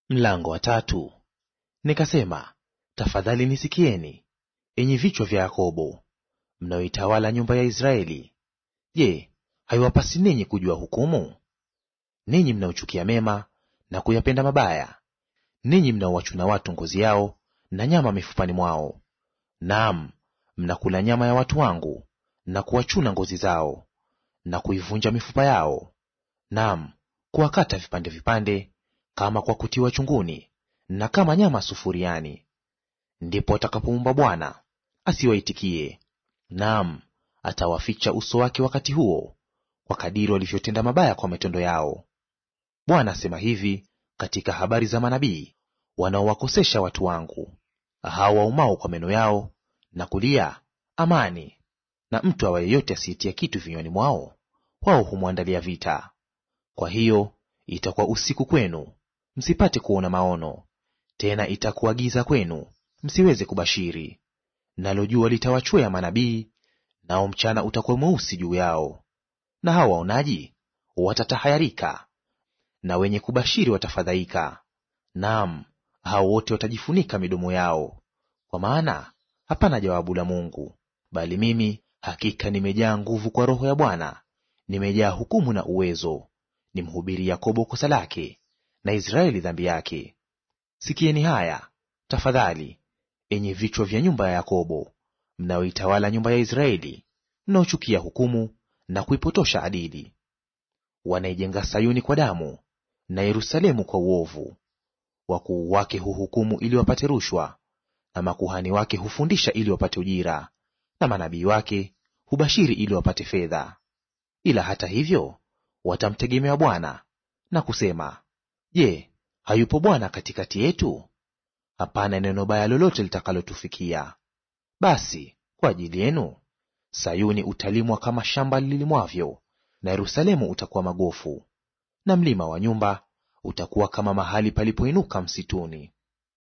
Mlango wa tatu. Nikasema, tafadhali nisikieni, enyi vichwa vya Yakobo, mnaoitawala nyumba ya Israeli. Je, haiwapasi ninyi kujua hukumu? Ninyi mnaochukia mema na kuyapenda mabaya, ninyi mnaowachuna watu ngozi yao na nyama mifupani mwao. Naam, mnakula nyama ya watu wangu na kuwachuna ngozi zao na kuivunja mifupa yao, naam, kuwakata vipande vipande kama kwa kutiwa chunguni na kama nyama sufuriani. Ndipo atakapoumba Bwana asiwaitikie, naam, atawaficha uso wake wakati huo, kwa kadiri walivyotenda mabaya kwa matendo yao. Bwana asema hivi katika habari za manabii wanaowakosesha watu wangu, hao waumao kwa meno yao na kulia amani, na mtu awaye yote asiyetia kitu vinywani mwao, wao humwandalia vita. Kwa hiyo itakuwa usiku kwenu, msipate kuona maono; tena itakuwa giza kwenu, msiweze kubashiri. Nalo jua litawachwea manabii, nao mchana utakuwa mweusi juu yao. Na hao waonaji watatahayarika, na wenye kubashiri watafadhaika. Naam, hao wote watajifunika midomo yao, kwa maana hapana jawabu la Mungu. Bali mimi hakika nimejaa nguvu kwa Roho ya Bwana, nimejaa hukumu na uwezo, nimhubiri Yakobo kosa lake, na Israeli dhambi yake. Sikieni haya tafadhali, enyi vichwa vya nyumba ya Yakobo, mnaoitawala nyumba ya Israeli, mnaochukia hukumu na kuipotosha adili. Wanaijenga Sayuni kwa damu na Yerusalemu kwa uovu. Wakuu wake huhukumu ili wapate rushwa, na makuhani wake hufundisha ili wapate ujira, na manabii wake hubashiri ili wapate fedha. Ila hata hivyo watamtegemea Bwana na kusema, Je, hayupo Bwana katikati yetu? Hapana neno baya lolote litakalotufikia. Basi kwa ajili yenu Sayuni utalimwa kama shamba lilimwavyo, na Yerusalemu utakuwa magofu, na mlima wa nyumba utakuwa kama mahali palipoinuka msituni.